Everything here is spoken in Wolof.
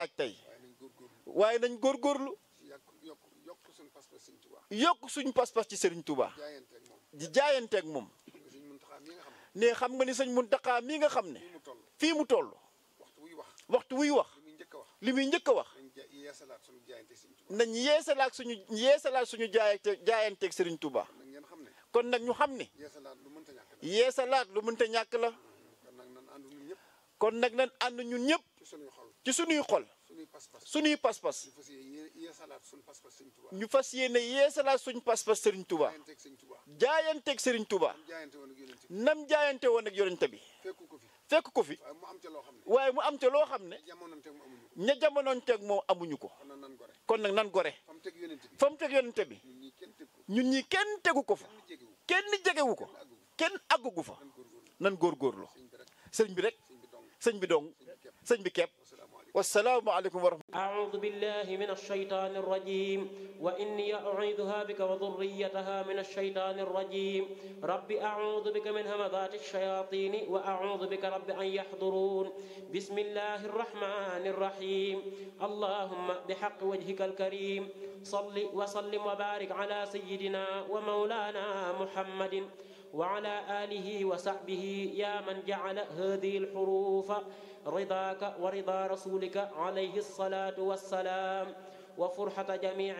ak tey waaye nañ góorgóorlu waaye nañ góorgóorlu ci yàq yokk yokk suñu pas-pas sëñ Tuubaa yokk suñu pas-pas ci Serigne Touba jaayante ak moom di jaayanteeg moom sëñ Muntaxaa mi nga xam ne xam nga ni sëñ Muntaxa mii nga xam ne ne mu toll fii mu toll waxtu wuy wax waxtu wuy wax li muy njëkk a wax li muy njëkk a wax nañ ja yeesalaat suñu jaayante sëñ Tuubaa nañ yeesalaat suñu yeesalaat suñu jaayante jaayanteeg Serigne Touba nag ngeen xam ne kon nag ñu xam ne yeesalaat lu mënta ñàkk la yeesalaat lu mënta ñàkk la kon nag nan ànd ñun ñëpp kon nag nañ ànd ñun ñëpp ci suñuy xol ci suñuy xol suñuy pas-pas suñuy pas-pas ñu fas yéene yeesalaat suñu pas-pas sëñ Tuubaa ñu fas yéene yeesalaat suñu pas-pas Serigne Touba jaayanteeg sëñ Tuubaa jaayanteeg Serigne Touba am jaayante woon ak yonent bi nam jaayante woon ak yonente bi fekku ko fi fekk ko fi waaye mu am ca loo xam ne waaye mu am te loo xam ne jamononteeg mu amuñu ko ña jamonoonteeg moom amuñu ko kon nag nan gore kon nag nan gore fa mu teg yonent bi fa mu teg yonente bi ñun ñii kenn teg ko ñun ñi kenn tegu ko fa kenn jegewu kenn jegewu ko kenn àggugu fa nan góorgóorlu nan góorgóorlu sëñ bi rek sëñ bi rek sëñ bi dong sëñ bi dong sëñ bi képp sëñ bi kepp wasalaamaaleykum wasalaamu aleykum wa rahmatulah أعوذ بالله من الشيطان الرجيم وإني أعيذها بك وذريتها من الشيطان الرجيم رب أعوذ بك من همذات الشياطين وأعوذ بك رب أن يحضرون بسم الله الرحمن الرحيم اللهم بحق وجهك الكريم صل وسلم وبارك على سيدنا ومولانا محمد وعلى آله وصحبه يا من جعل هذه الحروف رضاك ورضا رسولك عليه الصلاة والسلام وفرحة جميع